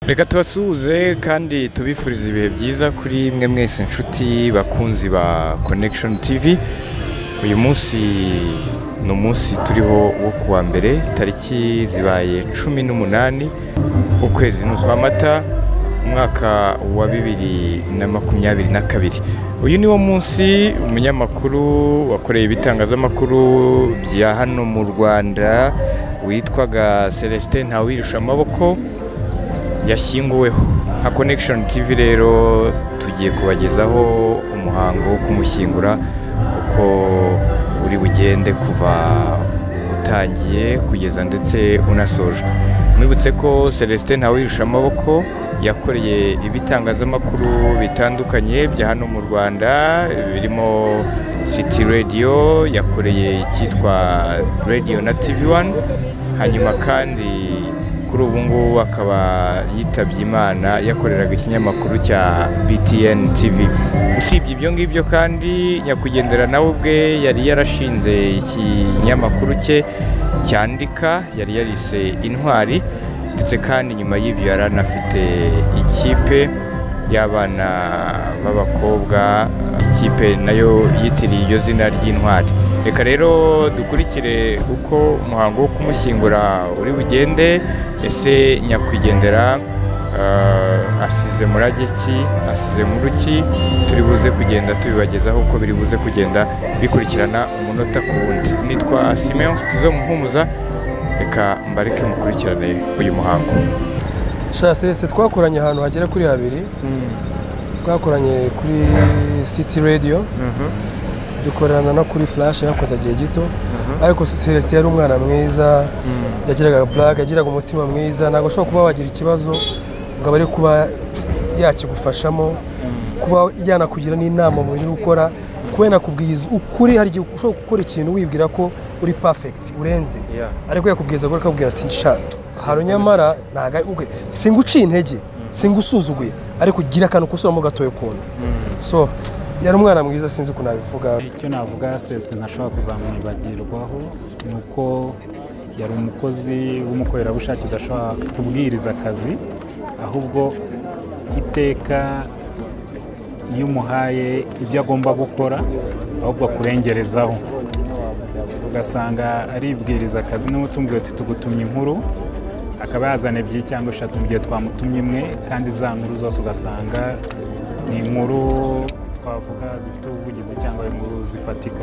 reka tubasuhuze kandi tubifuriza ibihe byiza kuri mwe mwese inshuti bakunzi ba connection tv uyu munsi ni umunsi turiho wo ku wa mbere tariki zibaye cumi n'umunani ukwezi ni ukwa mata umwaka wa bibiri na makumyabiri na kabiri uyu ni wo munsi umunyamakuru wakoreye ibitangazamakuru bya hano mu rwanda witwaga celestin ntawirirusha amaboko yashyinguweho nka connection tv rero tugiye kubagezaho umuhango wo kumushyingura uko uri bugende kuva utangiye kugeza ndetse unasojwe mwibutse ko celestin ntawirirusha amaboko yakoreye ibitangazamakuru bitandukanye bya hano mu rwanda birimo city radio yakoreye icyitwa radio na tv one hanyuma kandi kuri ubu ngubu akaba yitabye imana yakoreraga ikinyamakuru cya btn tv usibye ibyo ngibyo kandi nyakwigendera nawe ubwe yari yarashinze ikinyamakuru cye cyandika yari yarise intwari ndetse kandi nyuma y'ibyo yari anafite ikipe y'abana b'abakobwa ikipe nayo yitiriye iryo zina ry'intwari reka rero dukurikire uko umuhango wo kumushyingura uri bugende ese nyakwigendera eh, asize murage ki asize muri ki turi buze kugenda tubibagezaho uko biri buze kugenda bikurikirana umunota ku wundi nitwa simeon tizo muhumuza reka mbareke mukurikirane uyu muhango sha serese twakoranye ahantu hagera kuri habiri twakoranye kuri city radio dukorana no kuri flash yakoze igihe gito ariko celestin yari umwana mwiza yagiraga blague yagiraga umutima mwiza ntabwo ashobora kuba wagira ikibazo ngo abare kuba yakigufashamo kuba yanakugira n'inama mu buryo gukora kuba yanakubwiza ukuri hari igihe ushobora gukora ikintu wibwira ko uri perfect urenze Yeah. ariko yakubwiza gore akabwira ati nsha hano nyamara ntago ari ubwe singuciye intege singusuzuguye ariko gira akantu kusuramo gatoya ukuntu so yari umwana mwiza sinzi ukuntu nabivuga icyo navuga sesite ntashobora kuzamwibagirwaho ni uko yari umukozi w'umukorerabushake udashobora kubwiriza akazi ahubwo iteka iyo umuhaye ibyo agomba gukora ahubwo akurengerezaho ugasanga aribwiriza akazi n'umutungo tuti tugutumye inkuru akaba yazana ebyiri cyangwa eshatu mu gihe twamutumye imwe kandi za nkuru zose ugasanga ni inkuru twavuga zifite ubuvugizi cyangwa inkuru zifatika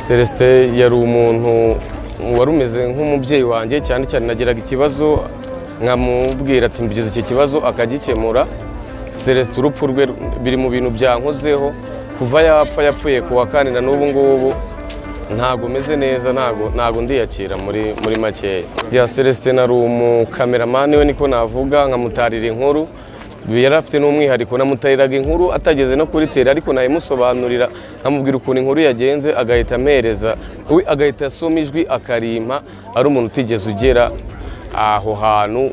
celestin yari umuntu wari umeze nk'umubyeyi wanjye cyane cyane nagiraga ikibazo nkamubwira ati mbigize iki kibazo akagikemura celestin urupfu rwe biri mu bintu byankozeho kuva yapfa yapfuye ku wa kane na n'ubu ngubu ntabwo meze neza ntabwo ntabwo ndiyakira muri muri makeya ya celestin ari umukameramani we niko navuga nkamutarira inkuru yari afite n'umwihariko namutariraga inkuru atageze no kuri tele ariko nayimusobanurira nkamubwira ukuntu inkuru yagenze agahita ampereza we agahita asoma ijwi akarimpa ari umuntu utigeze ugera aho hantu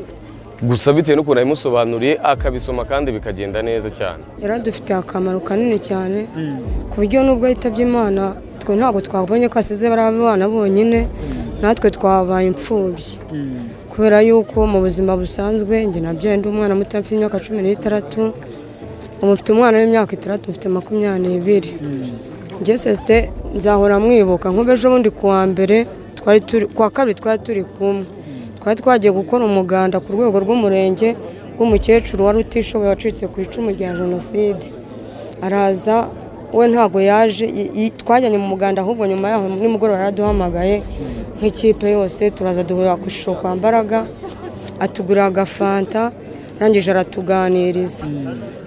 gusa bitewe n'ukuntu yabimusobanuriye akabisoma kandi bikagenda neza cyane yari adufitiye akamaro kanini cyane ku buryo nubwo yitabye imana twe ntabwo twabonye ko asize bariya bana bonyine natwe twabaye imfubyi kubera yuko mu buzima busanzwe njye nabyaye ndi umwana muto mfite imyaka cumi n'itandatu ubu mfite umwana w'imyaka itandatu mfite makumyabiri n'ibiri njye sesite nzahora mwibuka nk'ubejo bundi ku wa mbere twari turi kwa kabiri twari turi kumwe twari twagiye gukora umuganda ku rwego rw'umurenge rw'umukecuru wari utishoboye wacitse ku icumu rya jenoside araza we ntabwo yaje i- i- twajyanye mu muganda ahubwo nyuma yaho nimugoroba yaraduhamagaye nk'ikipe yose turaza duhurira ku ishusho kwa mbaraga atugurira agafanta arangije aratuganiriza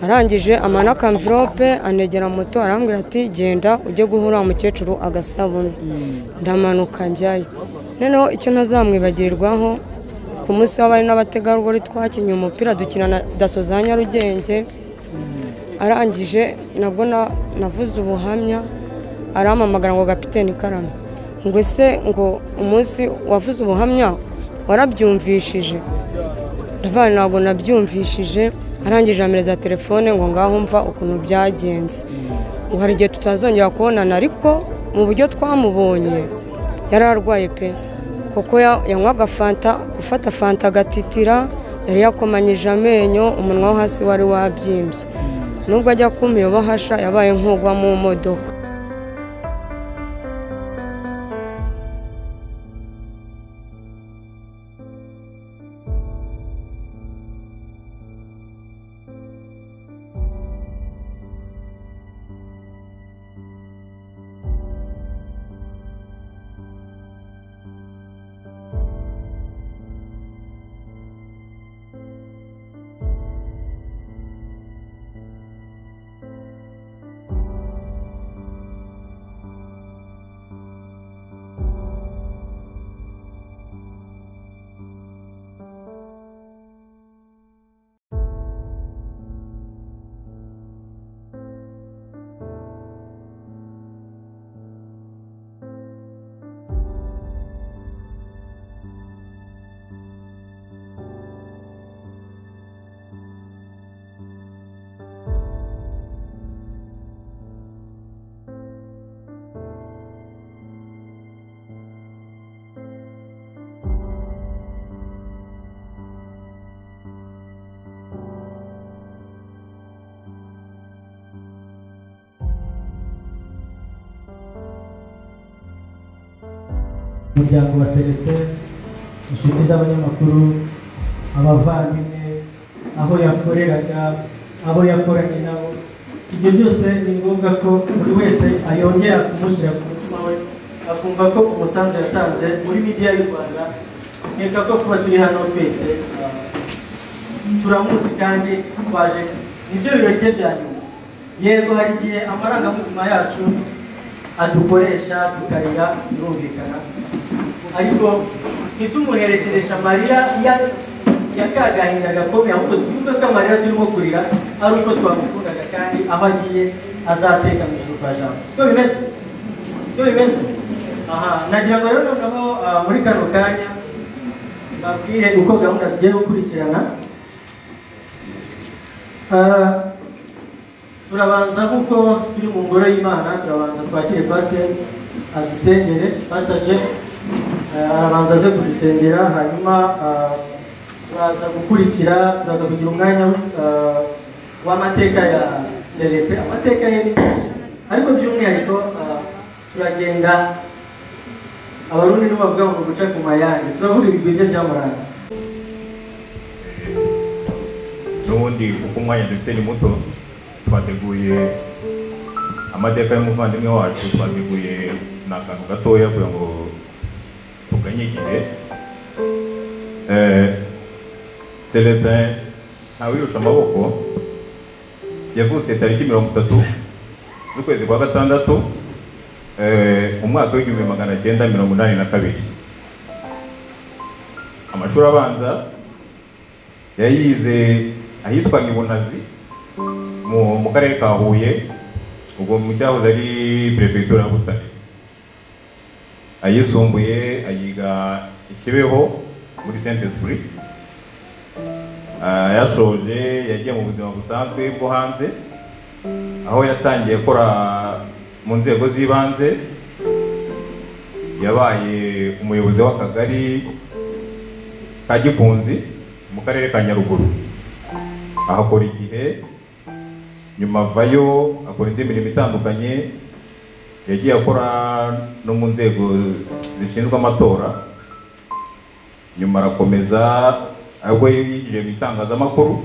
arangije amana akamvirope anegera moto arambwira ati genda ujye guhura wa mukecuru agasabune ndamanuka njyayo noneho icyo ntazamwibagirwaho ku munsi w'abari n'abategarugori twakinnye umupira dukina na daso za nyarugenge arangije nabwo na- navuze ubuhamya arampamagara ngo gapiteni karame ngo ese ngo umunsi wavuze ubuhamya warabyumvishije ndavuga ngo ntabwo nabyumvishije arangije ampereza telefone ngo ngaho mva ukuntu byagenze ngo hari igihe tutazongera kubonana ariko mu buryo twamubonye yari arwaye pe kuko ya- yanywaga fanta gufata fanta agatitira yari yakomanyije amenyo umunwa wo hasi wari wabyimbye nubwo ajya kumpiyoba hasha yabaye nk'ugwa mu modoka umuryango wa celestin inshuti z'abanyamakuru abavandimwe aho yakoreraga aho yakoranye nabo ibyo byose ni ngombwa ko buri wese ayongera kumushyira ku mutima we akumva ko umusanzu yatanze muri midiya y'u rwanda nkeka ko kuba turi hano twese ah, turamuzi kandi twaje nibyo birori bye bya nyuma yego hari igihe amarangamutima yacu adukoresha tukarira birumvikana ariko ntitumuherekeresha amarira ya ya ka gahinda gakomeye ahubwo twumve ko amarira turimo kurira ari uko twamukundaga kandi aho agiye azateka mu ijuru kwa jambo siko bimeze siko bimeze aha nagira ngo rero noneho ah, muri kano kanya babwire uko gahunda zigiye gukurikirana Ah, turabanza kuko turi mu ngoro y'imana turabanza twakire pasiteri adusengere pasiteri jeff arabanza aze kudusengera hanyuma ah, turaza gukurikira turaza kugira umwanya ah, w'amateka ya celestin amateka ye ni menshi ariko by'umwihariko ah, turagenda abarundi nibo bavuga ngo guca ku mayange turavuga ibigwi bye byamuranze n'ubundi kuko umwanya dufite ni muto twateguye amateka y'umuvandimwe wacu twateguye ni akantu gatoya kugira ngo tuganye igihe Eh, celestin ntawirusha amaboko yavutse tariki mirongo itatu z'ukwezi kwa gatandatu eh, umwaka w'igihumbi magana cyenda mirongo inani na kabiri amashuri abanza yayize ahitwa nyibunazi mu mu karere ka huye ubwo mu cyahoze ari perefegitura ya butare ayisumbuye ayiga i kibeho muri saint esprit Ah, yasoje yagiye mu buzima busanzwe bwo hanze aho yatangiye akora mu nzego z'ibanze yabaye umuyobozi w'akagari ka gikunzi mu karere ka nyaruguru ahakora igihe nyuma avayo akora indi mirimo itandukanye yagiye akora no mu nzego zishinzwe amatora nyuma arakomeza ahubwo yinjiye mu itangazamakuru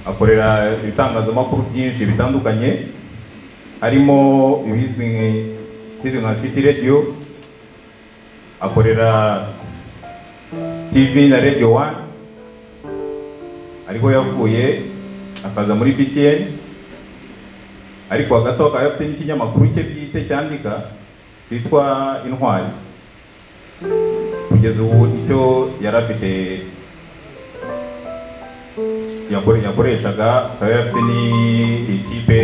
akorera ibitangazamakuru byinshi bitandukanye harimo ibizwi nk- ikizwi nka city radio akorera tv na radio one ariko yavuye akaza muri btn ariko hagati aho akaba afite n'ikinyamakuru cye bwite cyandika cyitwa intwari kugeza ubu icyo yari afite yakore- yakoreshaga akaba yari afite n'ikipe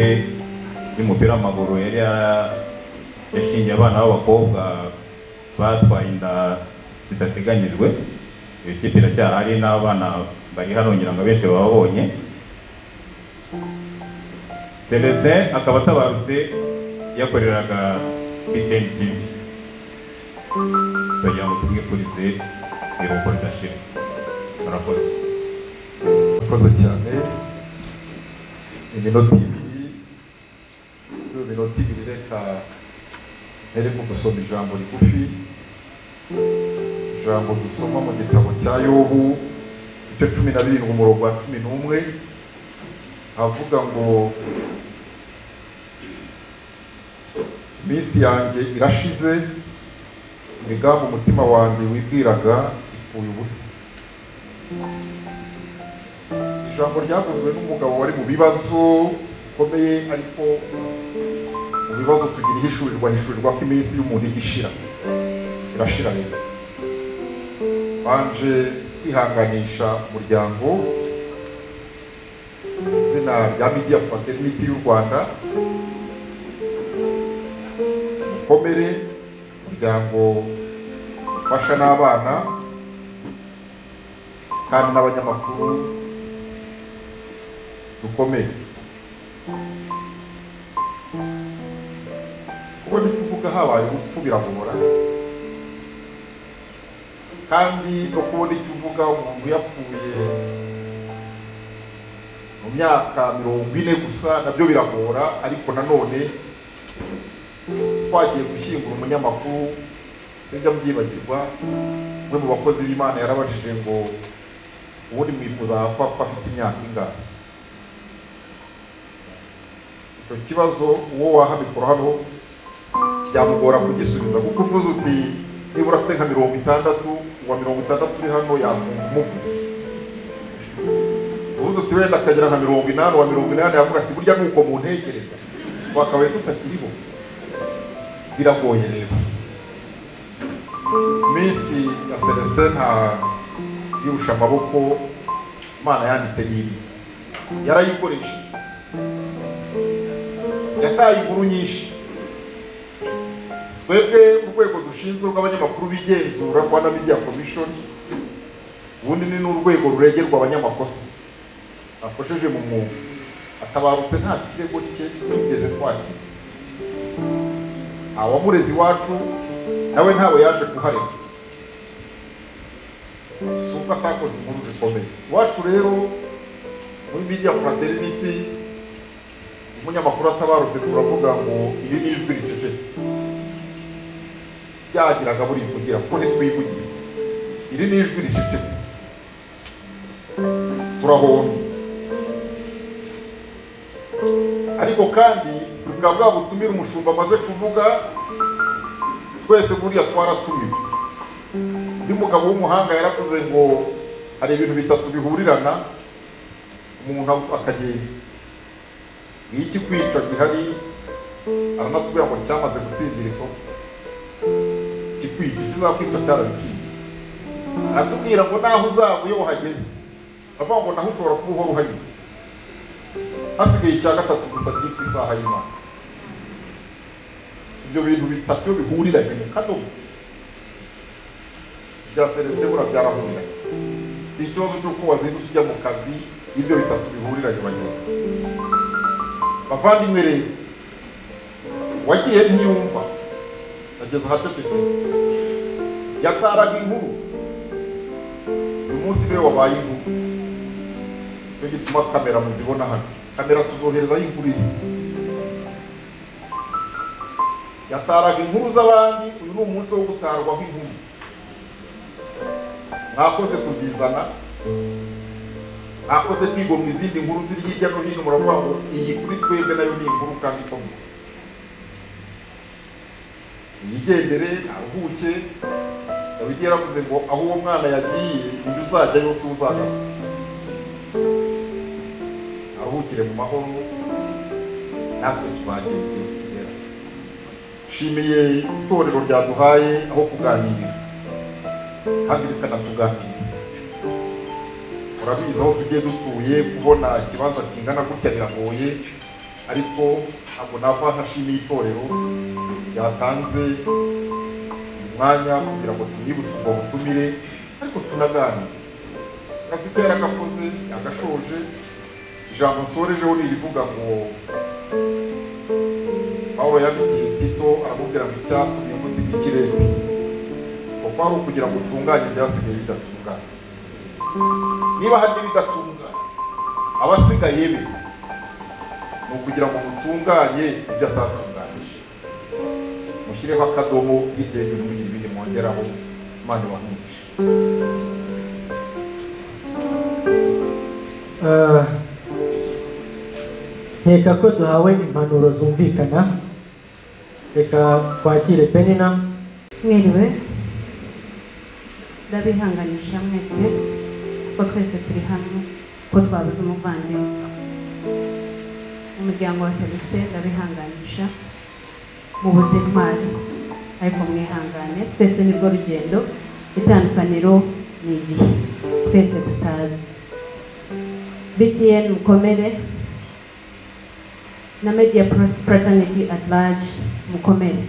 y'umupira w'amaguru yari ya- yashingiye abana b'abakobwa batwaye inda zidateganyijwe iyo kipe iracyahari n'abana bari hano ngira ngo abenshi bababonye Celestin akaba atabarutse yakoreraga BTN TV kugira ngo tumwifurize iruhuko ridashira murakoze murakoze cyane iminota ibiri iyo minota ibiri reka nereka gusoma ijambo rigufi ijambo dusoma mu gitabo cya yobu icyo cumi na birindwi umurongo wa cumi n'umwe avuga ngo minsi yanjye irashize imigambi umutima wanjye wibwiraga ipfuye ubusa ijambo ryavuzwe n'umugabo wari mu bibazo bikomeye ariko mu bibazo tugira ihishurirwa hishurirwa ko iminsi y'umuntu ihishira irashira rero banje kwihanganisha umuryango izina rya midiya fraternity y'u rwanda mukomere umuryango ufasha n'abana kandi n'abanyamakuru dukomeye kubona icyo uvuga habaye urupfu biragora kandi no kubona icyo uvuga umuntu yapfuye mu myaka mirongo ine gusa nabyo biragora ariko nanone twagiye gushyingura umunyamakuru sinjya byibagirwa umwe mu bakozi b'imana yarabajije ngo ubundi mwifuza ko afite imyaka ingana icyo kibazo uwo wahamikora hano byamugora kugisubiza kuko uvuze uti nibura afite nka mirongo itandatu uwa mirongo itandatu uri hano yakumva umuvuze uvuze uti wenda akagera nka mirongo inani uwa mirongo inani yavuga ati burya nuko muntekereza twakabaye tutakiriho biragoye rero iminsi ya celestin nta yirusha amaboko imana yanditse n'ibi yarayikoresheje yataye inkuru nyinshi twebwe urwego dushinzwe rw'abanyamakuru b'igenzura rwanda media commission ubundi ni n'urwego ruregerwa abanyamakosa bakosheje mu mwuga atabarutse nta kirego cye tugeze twakira awamurezi wacu nawe ntawe yaje kuhareka si uko atakoze inkuru zikomeye iwacu rero muri media fraternity umunyamakuru atabarutse turavuga ngo iri ni ijwi ricecetse byagiraga burivugira kuko ntitwivugira iri ni ijwi ricecetse turahombye ariko kandi bwa bwa butumire umushumba amaze kuvuga twese buriya twaratumiwe undi mugabo w'umuhanga yaravuze ngo hari ibintu bitatu bihurirana umuntu akagenda iyo ikikwica gihari aranatubwira ngo cyamaze gutsindira isoko ikikwica kizakwica cyarabitsinze aratubwira ngo naho uzaba iyo uhageze avuga ngo naho ushobora kuba uhora uhanyura hasigaye icya gatatu gusa cyitwa isaha y'imana ibyo bintu bitatu bihuriranye mu kadomo bya celestin buriya byarahuriranye si ikibazo cy'uko wazindutse ujya mu kazi ibyo bitatu bihuriranye bagenda bavandimwe rero wagiye ntiyumva ageze ahateteke yataraga inkuru uyu munsi rero wabaye inkuru nicyo gituma kamera muzibona hano kamera tuzohereza y'inkuru iri yataraga inkuru z'abandi uyu ni umunsi wo gutarwaho inkuru mwakoze kuzizana mwakoze kwigomwa izindi nkuru ziri hirya no hino muravuga ngo iyi kuri twebwe nayo ni inkuru kandi ikomeye yigendere aruhuke yabigera yaravuze ngo aho uwo mwana yagiye undi uzajya yose uzagaruka aruhukire mu mahoro natwe tuzagenda nshimiye itorero ryaduhaye aho kuganirira kandi rikanatuganiriza murabizi aho tugiye dutuye kubona ikibanza kingana gutya biragoye ariko ntabwo nava ntashimiye itorero ryatanze umwanya kugira ngo tunibutse ubwo butumire ariko tunaganire akazi ke yaragakoze yagashoje ijambo nsorejeho ni irivuga ngo pawulo yabigiye tito aramubwira ngo icyatsi uyu munsi bw'ikirere kuko ari ukugira ngo utunganye ibyasigaye bidatunganye niba hari n'ibidatunganye abasigaye be ni ukugira ngo mutunganye ibyo atatunganije mushyireho akadomo yigenge muri ibiri mwongeraho imana ibamwice Ah, nkeka ko duhawe impanuro zumvikana reka twakire penina mwiriwe ndabihanganisha mwese ko twese turi hamwe ko twabuze umuvandimwe umuryango wa selise ndabihanganisha mubuze intwari ariko mwihangane twese nirwo rugendo itandukaniro ni igihe twese tutazi btn mukomere na media fraternity at large mukomere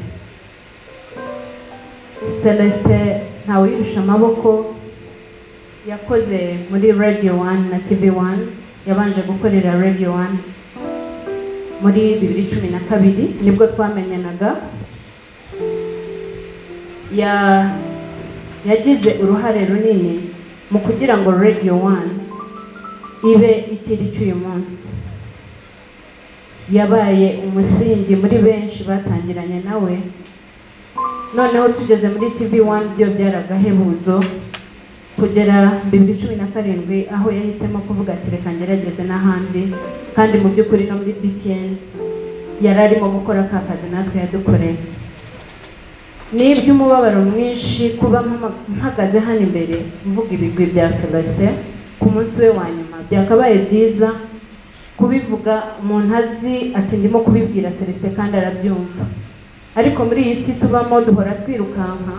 celestin ntawuyirusha amaboko yakoze muri radio one na tv one yabanje gukorera radio one muri bibiri cumi na kabiri nibwo twamenyanaga ya- yagize uruhare runini mu kugira ngo radio one ibe ikiri cy'uyu munsi yabaye umusingi muri benshi batangiranye nawe noneho tugeze muri tv one byo byari agahebuzo kugera bibiri cumi na karindwi aho yahisemo kuvuga ati reka ngerageze n'ahandi kandi mu by'ukuri no muri btn yari arimo gukora ka kazi natwe yadukoreye ni iby'umubabaro mwinshi kuba mpama- mpagaze hano imbere mvuga ibigwi bya selese ku munsi we wa nyuma byakabaye byiza kubivuga umuntu azi ati ndimo kubibwira selese kandi arabyumva ariko muri iyi si tubamo duhora twirukanka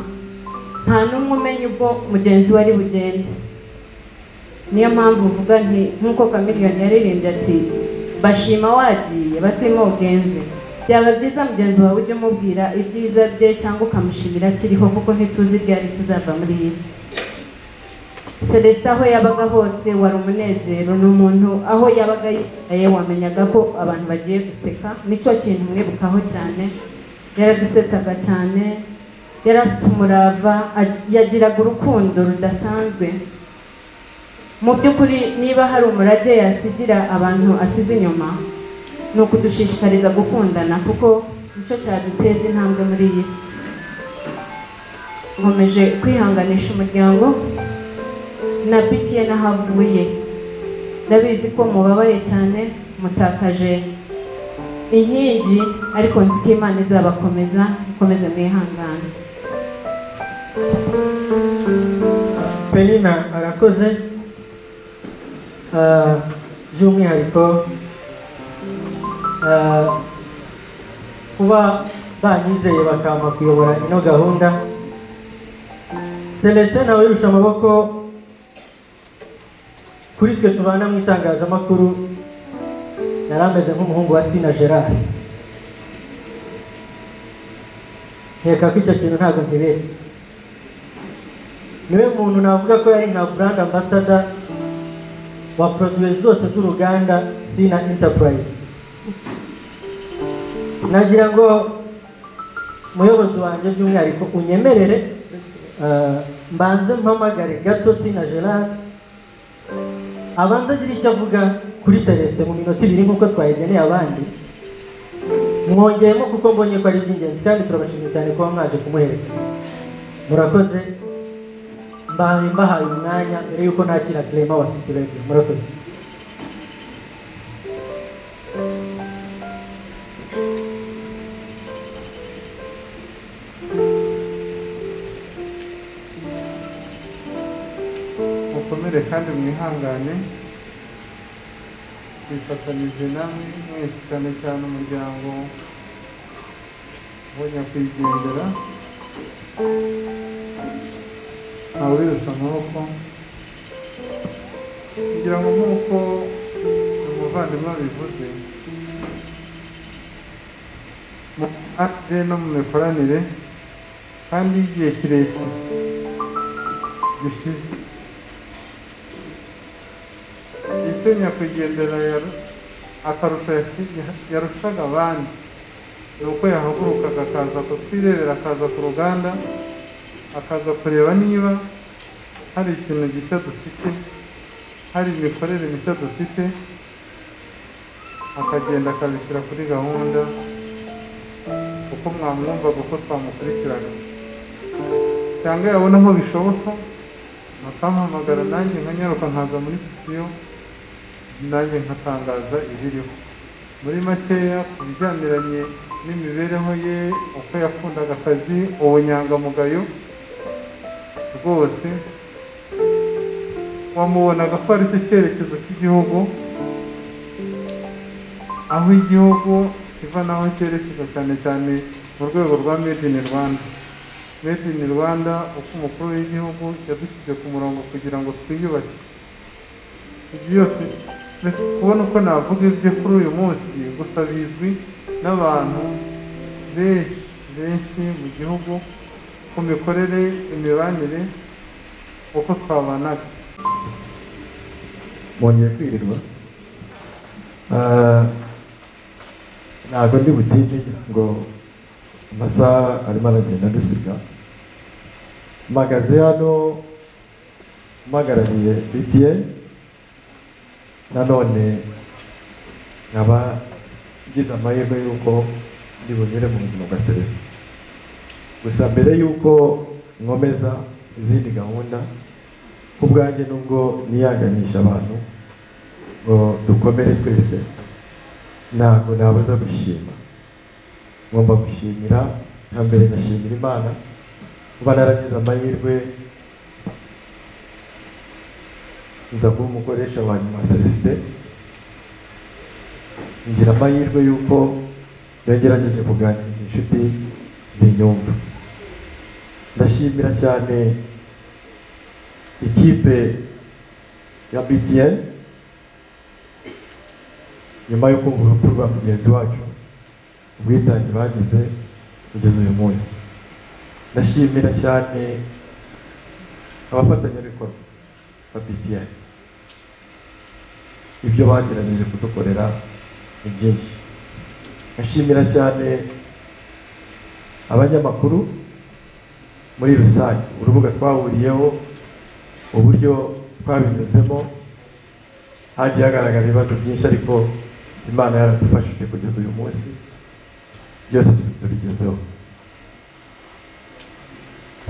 nta n'umwe umenya ubwo mugenzi we ari bugende niyo mpamvu uvuga nti nk'uko kamiliyoni yaririmbye ati bashima wagiye basima ugenzi byaba byiza mugenzi wawe ujye umubwira ibyiza bye cyangwa ukamushimira akiriho kuko ntituzi ryari tuzava muri iyi si Celestin aho yabaga hose wari umunezero ni umuntu aho yabaga yicaye wamenyaga ko abantu bagiye guseka nicyo kintu mwibukaho cyane yaradusetsaga cyane yari afite umurava ag- yagiraga urukundo rudasanzwe mu by'ukuri niba hari umurage yasigira abantu asize inyuma ni ukudushishikariza gukundana kuko nicyo cyaduteza intambwe muri iyi si nkomeje kwihanganisha umuryango na bitiye n'ahavuye ndabizi ko mubabaye cyane mutakaje inkingi ariko nzi ko imana izabakomeza mukomeze mwihangane penina arakoze Ah, by'umwihariko ah, kuba banyizeye bakampa kuyobora ino gahunda celestin nawe wirusha amaboko kuri twe tubana mu itangazamakuru yari ameze nk'umuhungu wa sina gerard nkeka ko icyo kintu ntabwo nkibeshye niwe muntu navuga ko yari nka brand ambassador wa produit zose z'uruganda sina enterprise nagira ngo umuyobozi wanjye by'umwihariko unyemerere eh, mbanze mpamagare gato sina gerard abanza agira icyo avuga kuri serese mu minota ibiri nk'uko twayigeneye abandi mwongeyemo kuko mbonye ko ari iby'ingenzi kandi turabashimiye cyane kuba mwaje kumuherekeza murakoze mbahaye mbahaye umwanya mbere y'uko nakira kirema wa siti radiyo murakoze mukomere kandi mwihangane twifatanyije namwe mwese cyane cyane umuryango wa nyakwigendera ntawe wirusha amaboko kugira ngo nk'uko umuvandimwe abivuze mu ate no mu mikoranire kandi y'igihe kirekire gishize itinya kugendera yaru- akarusho yasi- yarushaga abandi ni uko yahagurukaga akaza kutwirebera akaza ku ruganda akaza kureba niba hari ikintu gishya dufite hari imikorere mishya dufite akagenda akabishyira kuri gahunda kuko mwamwumva kuko twamukurikirana cyangwa yabona aho bishoboka bakampamagara nanjye nkanyaruka nkaza muri sitiyo nanjye nkatangaza ibiriho muri makeya ku bijyaniranye n'imibereho ye uko yakundaga akazi ubunyangamugayo rwose wamubonaga ko ari cyo cyerekezo cy'igihugu aho igihugu kiva n'aho cyerekeza cyane cyane mu rwego rwa made in rwanda made in rwanda uko umukuru w'igihugu yadushyize ku murongo kugira ngo twiyubake ibyo byose uretse kubona uko navuga ibyo kuri uyu munsi gusa bizwi n'abantu benshi benshi mu gihugu ku mikorere imibanire uko twabanaga mwongeye kwirirwa Ah, ntabwo ndi butinye ngo amasaha arimo aragenda dusiga mpagaze hano mpagarariye bta nanone nkaba ngize amahirwe y'uko ndi bunyure mu buzima bwa celestin gusa mbere y'uko nkomeza izindi gahunda ku bwanjye nubwo niyaganisha abantu ngo dukomere twese ntabwo nabuza gushima ngomba gushimira nka mbere ngashimira imana kuba naragize amahirwe nza kuba umukoresha wa nyuma celestin ngira amahirwe y'uko yagerageje kuganiriza inshuti z'inyumba ndashimira cyane ikipe ya btn nyuma yo kumva urupfu rwa mugenzi wacu ubwitange bagize kugeza uyu munsi ndashimira cyane abafatanyabikorwa ba btn ibyo bagerageje kudukorera ni byinshi ndashimira cyane abanyamakuru muri rusange urubuga twahuriyeho uburyo twabinyuzemo hagiye hagaragara ibibazo byinshi ariko imana yaradufashije kugeza uyu munsi byose tubigezeho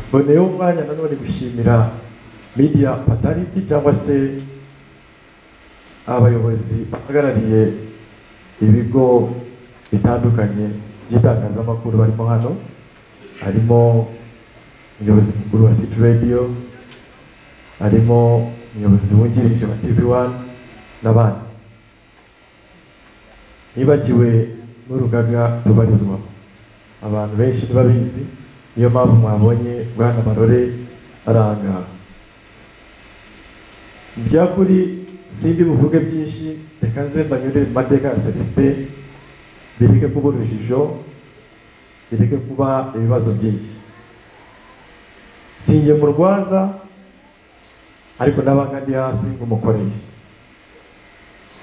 mboneyeho umwanya nanone gushimira media fatality cyangwa se abayobozi bahagarariye ibigo bitandukanye by'itangazamakuru barimo hano harimo umuyobozi mukuru wa city radio harimo umuyobozi wungirije wa tv one n'abandi nibagiwe n'urugaga rubarizwamo abantu benshi ntibabizi niyo mpamvu mwabonye bwana marore arangaha mu by'ukuri sindi buvuge byinshi reka nze mbanyure mu mateka ya celestin bireke kuba urujijo bireke kuba ibibazo byinshi sinjye mu rwaza ariko n'abanga ndi hafi nk'umukoresha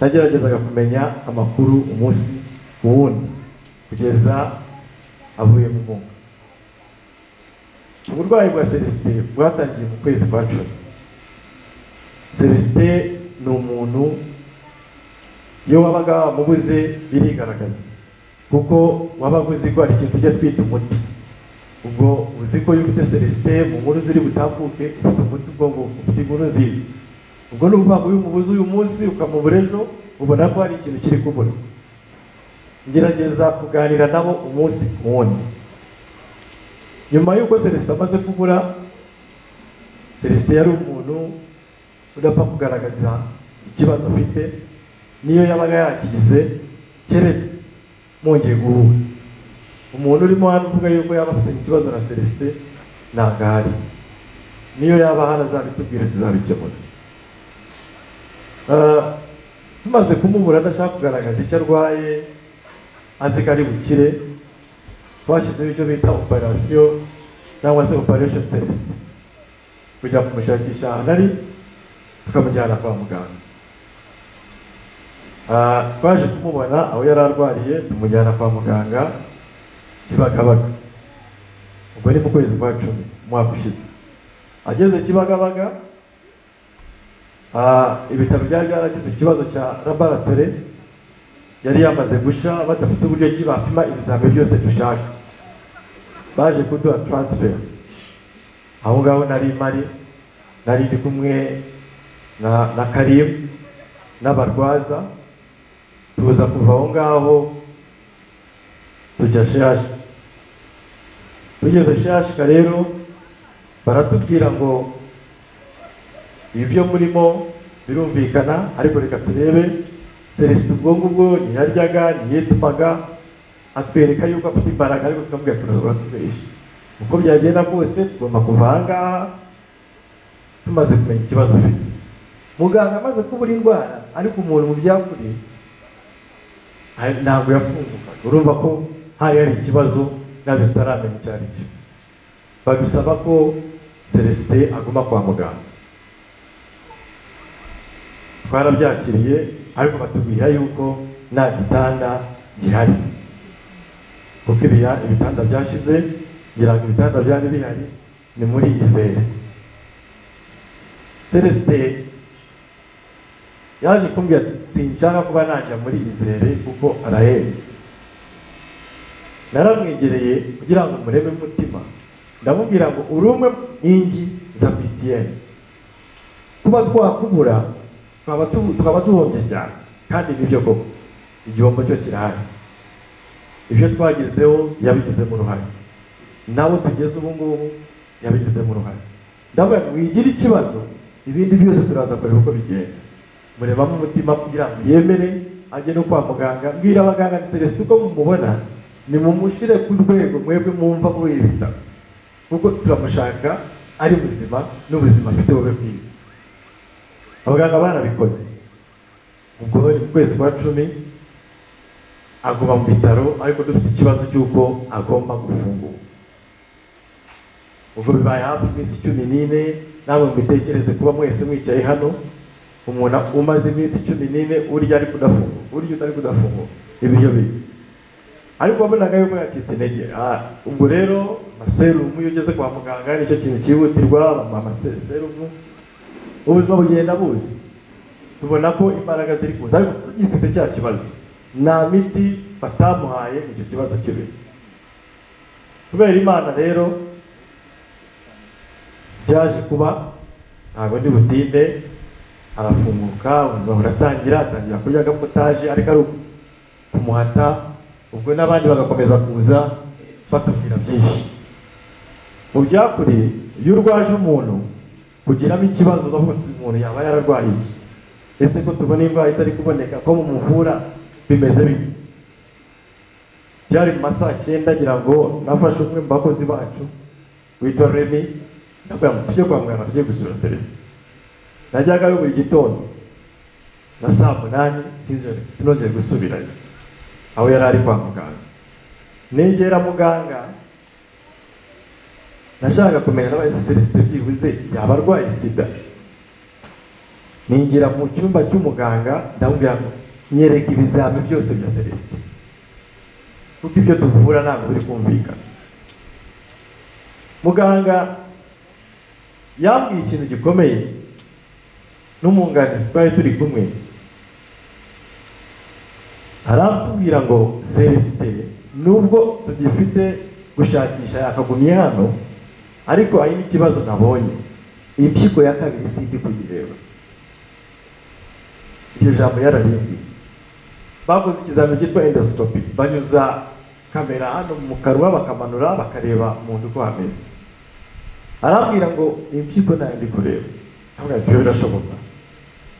nageragezaga kumenya amakuru umunsi ku wundi kugeza avuye mu mwuka uburwayi bwa celestin bwatangiye mu kwezi kwa cumi celestin ni umuntu iyo wabaga wamubuze birigaragaza kuko wabaga uzi ko hari ikintu tujya twita umuti ubwo uzi ko iyo ufite celestin mu nkuru ziri butambuke ufite umuti ubwo nguko ufite inkuru nziza ubwo ni ukuvuga ngo iyo umubuze uyu munsi ukamubura ejo ubona ko hari ikintu kiri kubura ngerageza kuganira nabo umunsi ku wundi nyuma y'uko celestin amaze kubura celestin yari umuntu udapfa kugaragaza ikibazo afite niyo yabaga yakigize keretse mwongeye guhura umuntu urimo hano uvuga yuko yaba afitanye ikibazo na celestin ntabwo ahari niyo yaba hano azabitubwire tuzabikemura Ah, tumaze kumubura adashaka kugaragaza icyo arwaye azi ko ari bukire twashyizeho icyo bita operasiyo cyangwa se operation celestin kujya kumushakisha ahantu ari tukamujyana kwa muganga Ah, twaje kumubona aho yari arwariye tumujyana kwa muganga kibagabaga ubwo ni mu kwezi kwa cumi umwaka ushize ageze kibagabaga Ah, ibitaro byari byaragize ikibazo cya laboratore yari yamaze gushya badafite uburyo ki bapima ibizamini byose dushaka baje kuduha taransiferi aho ngaho nari mari nari ndi kumwe na na karibu n'abarwaza tuza kuva aho ngaho tujya shashi tugeze shashika rero baratubwira ngo ibi byo murimo birumvikana ariko reka turebe celestin ubwo ngubwo ntiyaryaga ntiyitumaga atwereka yuko afite imbaraga ariko tukamubwira turazora tugahisha uko byagenda kose tugomba kuva aha ngaha tumaze kumenya ikibazo afite muganga amaze kubura indwara ariko umuntu mu byakure hari- ntabwo yafunguka urumva ko hari hari ikibazo nabyo tutaramenya icyo ari cyo badusaba ko celestin aguma kwa muganga twarabyakiriye ariko batubwira yuko nta gitanda gihari kuko ibiya ibitanda byashize ngira ngo ibitanda byari bihari ni muri izere celestin yaje kumbwira ati sinshaka kuba najya muri izere kuko arahenze naramwegereye kugira ngo murebe umutima ndamubwira ngo uri umwe mu nkingi za btn kuba twakubura twaba tu- twaba duhombye cyane kandi nibyo koko igihombo cyo kirahari ibyo twagezeho yabigizemo uruhare nabo tugeze ubu ngubu yabigizemo uruhare ndavuga ngo wigira ikibazo ibindi byose turaza kureba uko bigenda murebamo umutima kugira ngo yemere ajye no kwa muganga mbwira abaganga ni serivisi uko mumubona nimumushire ku rwego mwebwe mwumva ko yibitaro kuko turamushaka ari muzima n'ubuzima afite bube bwiza abaganga barabikoze ubwo ni mu kwezi kwa cumi aguma mu bitaro ariko dufite ikibazo cy'uko agomba gufungura ubwo bibaye hafi iminsi cumi n'ine namwe mbitekereze kuba mwese mwicaye hano umuntu umaze iminsi cumi n'ine urya ari kudafungura urya utari kudafungura ibiryo bizi ariko wabonaga yuko yacitse intege Ah, ubwo rero amaserumu iyo ugeze kwa muganga nicyo kintu cyihutirwa bamuha amaserumu ubuzima bugenda buzi tubona ko imbaraga ziri kuza ariko gifite cya kibazo nta miti batamuhaye icyo kibazo kibe kubera imana rero byaje kuba ntabwo ndi butinde arafunguka ubuzima buratangira atangira kurya agapotaje ariko ari kumuhata ubwo n'abandi bagakomeza kuza batubwira byinshi mu byakuri iyo urwaje umuntu kugiramo ikibazo bavuga ati uyu muntu yaba yararwaye iki ese ko tubona indwara itari kuboneka ko mumuvura bimeze bite byari mu masaha cyenda ngira ngo nafashe umwe mu bakozi bacu witwa remi ndabwira ngo tujye kwa muganga tujye gusura serivisi najyagayo buri gitondo na saa munani sinzongere- sinongere gusubirayo aho yari ari kwa muganga negera muganga nashaka kumenya n'aba celestin byibuze yaba arwaye sida ninjira mu cyumba cy'umuganga ndamubwira ngo nyereka ibizami byose bya celestin kuko ibyo tuvura ntabwo biri kumvikana muganga yambwiye ikintu gikomeye n'umwunganizi twari turi kumwe arambwira ngo celestin nubwo tugifite gushakisha yakagumye hano ariko hari n'ikibazo nabonye impyiko ya kabiri sindi kuyireba iryo jambo yararimbwiye bakoze ikizamini cyitwa endosikopi banyuza kamera hano mu kanwa bakamanura bakareba umuntu uko hameze arambwira ngo impyiko ntayo ndi kureba ntabwo sibyo birashoboka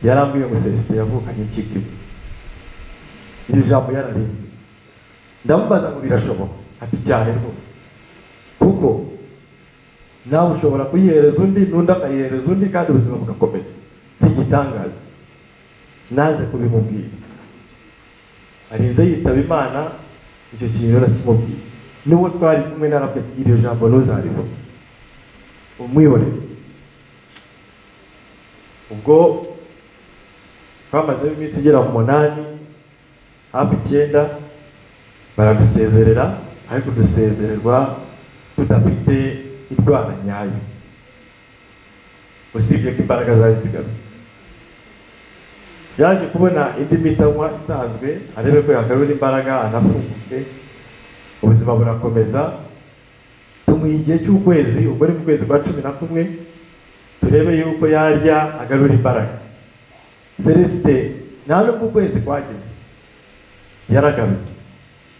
yarambwiye ngo celestin yavukanye impyiko imwe iri jambo yararembye ndamubaza ngo birashoboka ati cyane rwose kuko nawe ushobora kuyihereza undi n'undi akayihereza undi kandi ubuzima bugakomeza si igitangaza naze kubimubwira arinze yitaba imana icyo kintu rero nakimubwiye n'uwo twari kumwe narabwe iryo jambo ntuzarivuga umwihorere ubwo twamazemo iminsi igera mu munani hafi icyenda baradusezerera ariko dusezererwa tudafite indwara nyayo usibye ko imbaraga zari zigarutse yaje kubona indi miti anywa isanzwe arebe ko yagarura imbaraga anafunguke ubuzima burakomeza tumuha igihe cy'ukwezi ubwo ni mu kwezi kwa cumi na kumwe turebe yuko yarya agarura imbaraga celesite nta nubwo ukwezi kwageze yaragarutse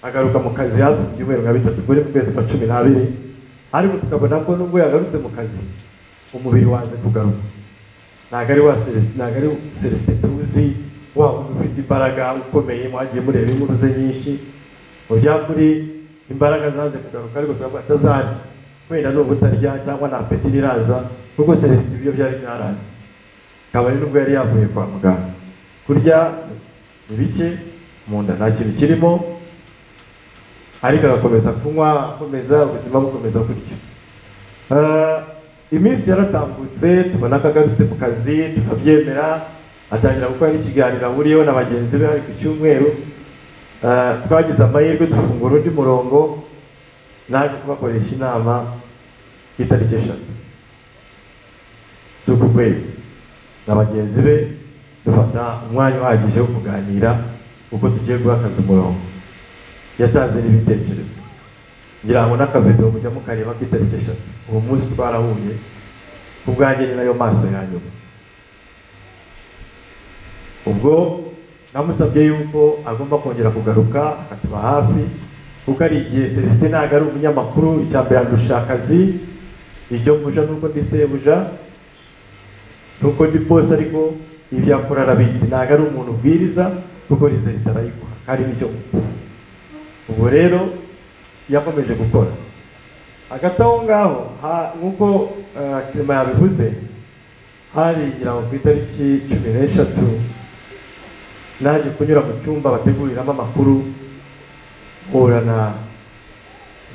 agaruka mu kazi hafi mu byumweru nka bitatu kuri mu kwezi kwa cumi n'abiri ariko tukabona ko nubwo yagarutse mu kazi umubiri waze kugaruka ntabwo ari wa celestin ntabwo ari celestin tuzi wa wundi ufite imbaraga ukomeye mwagiye mureba inkuru ze nyinshi mu by'ukuri imbaraga zaze kugaruka ariko tukavuga atazari wenda ni ubutarya cyangwa nta peti iraza kuko celestin ibyo byari byarangiye kabari nubwo yari yavuye kwa muganga kurya ni bike mu nda nta kintu kirimo ariko agakomeza kunywa akomeza ubuzima bukomeza gutyo Eh, iminsi yaratambutse tubona ko agarutse ku kazi tukabyemera atangira gukora n'ikiganiro ahuriyeho na bagenzi be hari ku cyumweru Eh, twagize amahirwe dufungura undi murongo naje kubakoresha inama ku itariki eshatu z'uku kwezi na bagenzi be dufata umwanya uhagije wo kuganira uko tugiye guhagaze umurongo yatanze n'ibitekerezo ngira ngo n'akabido mujya mukareba ku itariki eshatu uwo munsi twarahuye ku bwanjye ni nayo maso ya nyuma ubwo namusabye yuko agomba kongera kugaruka akatuba hafi kuko ari igihe celestin ntabwo ari umunyamakuru icya mbere andusha akazi iryo mbuja nuko ndi sebuja nuko ndi bose ariko ibyo akora arabizi ntabwo ari umuntu ubwiriza kuko rizere itarayikora hari n'icyo mukora ubwo rero yakomeje gukora hagati aho ngaho ha- nk'uko eh, kirima yabivuze hari ngira ngo ku itariki cumi n'eshatu naje kunyura mu cyumba bateguriramo amakuru mpura na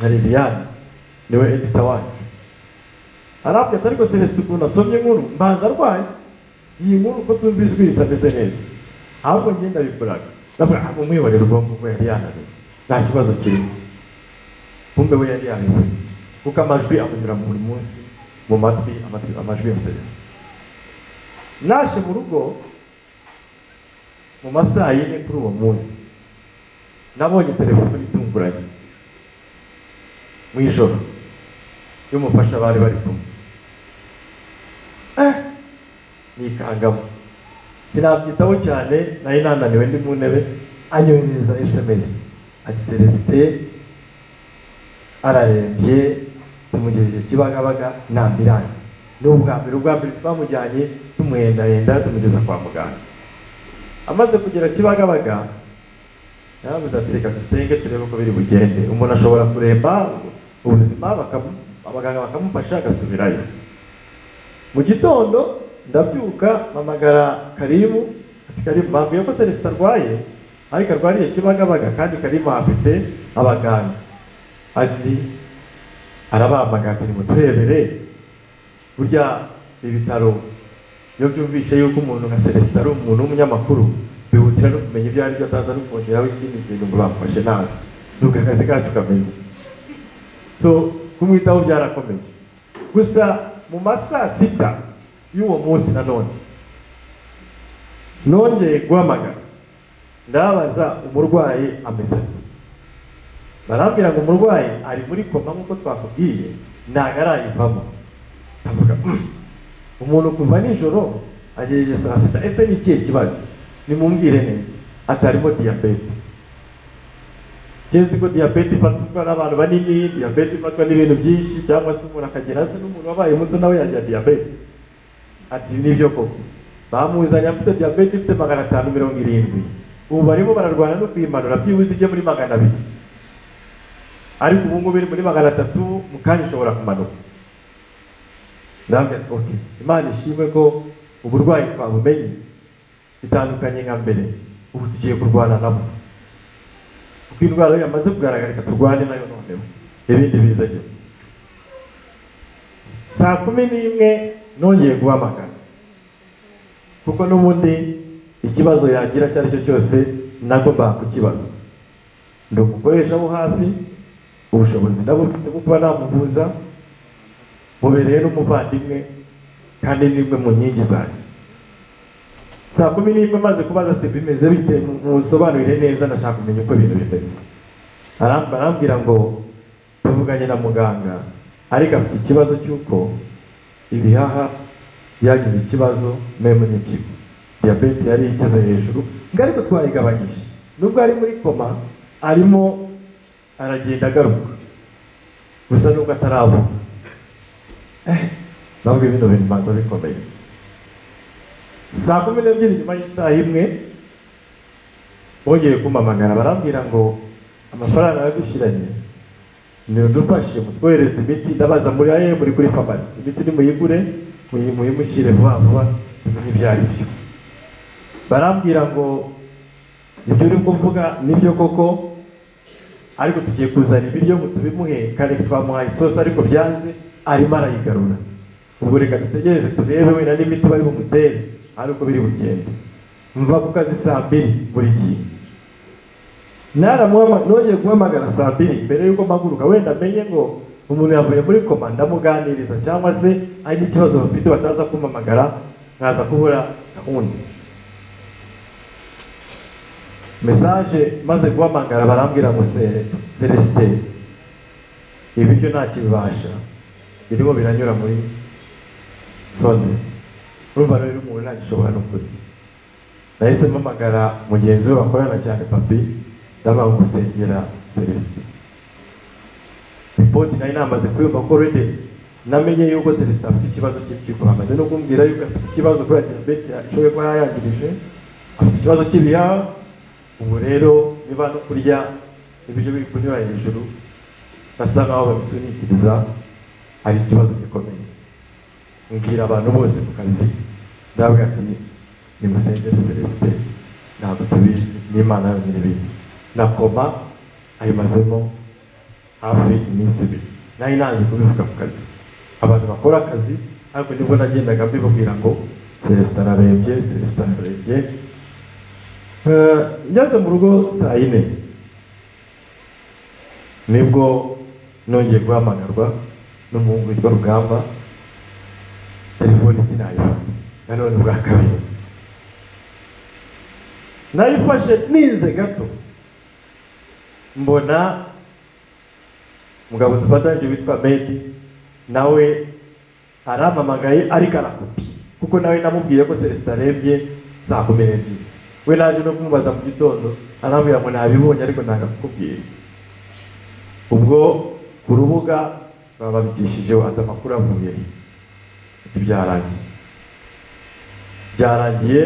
na liliane niwe edita wacu arabwira ariko celestin ukuntu asomye inkuru mbanza arwaye iyi nkuru uko twumvise ijwi ritameze neza ahubwo njye ndabikoraga ndavuga ngo umwibonere ubwonko bwe yari yananiwe nta kibazo kirimo kumbe we yari yabivuze kuko amajwi amunyura buri munsi mu matwi amatwi amajwi ya celestin naje mu rugo mu masaha yine kuri uwo munsi nabonye telefoni itunguranye mu ijoro y'umufasha bari bari kumwe Eh, nikangamo sinabyitaho cyane nari nananiwe ndi mu ntebe anyohereza sms ati celestin ararembye tumugejeje kibagabaga ni ambiransi ni ubwa mbere ubwa mbere twamujyanye tumuhendahenda tumugeza kwa muganga amaze kugera kibagabaga yarabuze ati reka dusenge turebe uko biri bugende umuntu ashobora kuremba ubuzima bakamu- abaganga bakamufasha agasubirayo mu gitondo ndabyuka mpamagara karimu ati karimu bambwiye ko celestin arwaye ariko arwariye kibagabaga kandi karimu afite abaganga azi arabahamagara ati nimuturebere burya ibitaro iyo byumvishe yuko umuntu nka celestin ari umuntu w'umunyamakuru bihutira no kumenya ibyo ari byo ataza no kongeraho ikindi kintu ngo bamufashe nabi nuko akazi kacu kameze so kumwitaho byarakomeje gusa mu masaa sita y'uwo munsi nanone nongeye guhamagara ndabaza umurwayi ameze ate barambwira ngo umurwayi ari muri koma nk'uko twakubwiye ntabwo arayivamo ndavuga "Mm, umuntu kuva nijoro agejeje saa sita ese ni ikihe kibazo nimumbwire neza atarimo diyabete ngeze ko diyabete ifatwa n'abantu banini diyabete ifatwa n'ibintu byinshi cyangwa se umuntu akagera hasi n'umuntu wabaye muto nawe yagira diyabete ati nibyo koko bamuzanye afite diyabete ifite magana atanu mirongo irindwi ubu barimo bararwana no kuyimanura byibuze ijye muri magana abiri ariko ubu ngubu iri muri magana atatu mu kanya ishobora kumanuka ndababwira ati oke imana ishimwe ko uburwayi twabumenye bitandukanye nka mbere ubu tugiye kurwana nabwo kuko indwara yo yamaze kugaragara reka turwane nayo noneho ibindi biza nyuma saa kumi n'imwe nongeye guhamagara kuko n'ubundi ikibazo yagira icyo ari cyo cyose nagombaga kukibazo ndi umukoresha wo hafi ubushobozi ndabufite bwo kuba namuhuza mubereye n'umuvandimwe kandi nimwe mu nkingi zanjye saa kumi n'imwe maze kubaza se bimeze bite musobanurire neza ndashaka kumenya uko ibintu bimeze Aram- arambwira ngo tuvuganye na muganga ariko afite ikibazo cy'uko ibihaha byagize ikibazo memu n'impyiko diyabete yari igeze hejuru ngo ariko twayigabanyije nubwo ari muri koma arimo aragenda agaruka gusa nubwo ataravuga eh nabwo bino bintu bibanza bikomeye saa kumi n'ebyiri nyuma y'isaha imwe bongeye kumamagara barambwira ngo amafaranga yagushyiranye ntidufashe mutwohereze imiti ndabaza muri aye muri kuri farumasi imiti nimuyigure muyi- muyimushyire vuba vuba tumenye ibyo ari byo barambwira ngo ibyo uri kuvuga nibyo koko ariko tugiye kuzana ibiryo ngo tubimuhe kare twamuhaye isosi ariko byanze arimo arayigarura ubwo reka dutegereze turebe wenda n'imiti bari bumutere ari uko biri bugende mva ku kazi saa mbiri buri gihe naramuhama- nongeye guhamagara saa mbiri mbere y'uko mpaguruka wenda amenye ngo umuntu yavuye muri koma ndamuganiriza cyangwa se hari n'ikibazo bafite bataza kumamagara nkaza kubura gahunda mesaje maze guhamagara barambwira ngo se- celestin ibiryo ntakibibasha birimo biranyura muri sonde urumva rero umuntu ntagishobora no kurya nahise mpamagara mugenzi we bakorana cyane papi ndabona gusengera celestin ripoti nari namaze kuyumva ko rede namenye yuko celestin afite ikibazo cy'impyiko bamaze no kumbwira yuko afite ikibazo kubera diyabete ishoboye kuba yayangirije afite ikibazo cy'ibihaha ubu rero niba no kurya ibiryo biri kunyura hejuru basa nkaho babisunikiriza hari ikibazo gikomeye mbwira abantu bose ku kazi ndabwira ati nimusengere celestin ntabwo tubizi n'imana yonyine ibizi na koma ayimazemo hafi iminsi ibiri nari nanze kubivuga ku kazi abantu bakora akazi ariko nibwo nagendaga mbibabwira ngo celestin ararembye celestin ararembye Eh, ngeze mu rugo saa yine nibwo nongeye guhamagarwa n'umuhungu witwa rugamba telefoni sinayifata nanone bwa kabiri nayifashe ninze gato mbona umugabo dufatanyije witwa medi nawe arampamagaye ariko arakupi kuko nawe namubwiye ko celestin arembye saa kumi n'ebyiri we naje no kumubaza mu gitondo arambwira ngo nabibonye ariko ntabwo akubwiye ubwo ku rubuga bababikishijeho andi amakuru avuye ati byarangiye byarangiye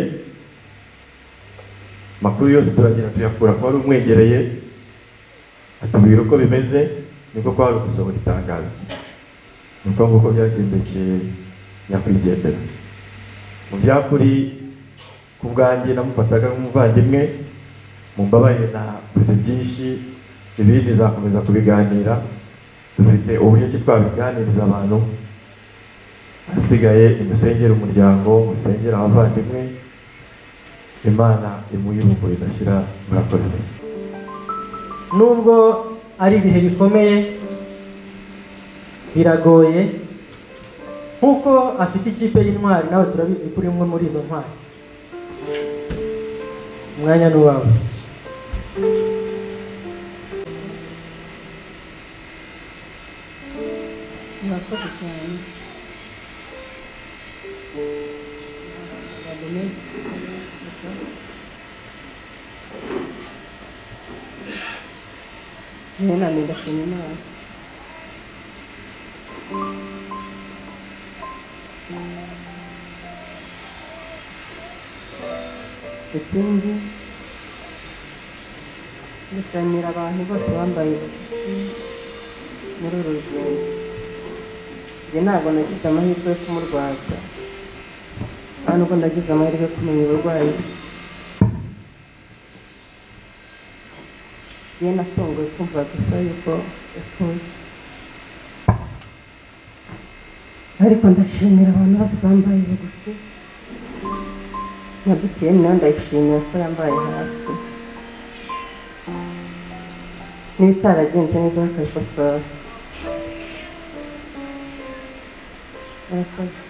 amakuru yose turagenda tuyakura ko wari umwegereye atubwira uko bimeze niko kwari gusohora itangazo ni uko nguko byagendekeye nyakwigendera mu byakuri ku bwanjye namufataga nk'umuvandimwe mumbabarire naguze byinshi ibindi nzakomeza kubiganira dufite uburyo ki twabiganiriza abantu hasigaye imusengere umuryango musengere abavandimwe imana imuhe ibuko ridashira murakoze nubwo ari ibihe bikomeye biragoye nk'uko afite ikipe y'intwari nawe turabizi ko uri umwe muri izo ntwari umwanya ni uwawe murakoze cyane njyewe ntabwo ndashimye imana ikindi ndashimira abantu bose bambaye muri uru rugendo njye ntabwo nagize amahirwe yo kumurwaza nta nubwo nagize amahirwe yo kumenya uburwayi bwe njye natunguwe kumva gusa yuko yapfuye ariko ndashimira abantu bose bambaye bugufi na butiyeni nayo ndayishimira ko yambaye hafi n'ibitaragenze neza bakabikosora Murakoze.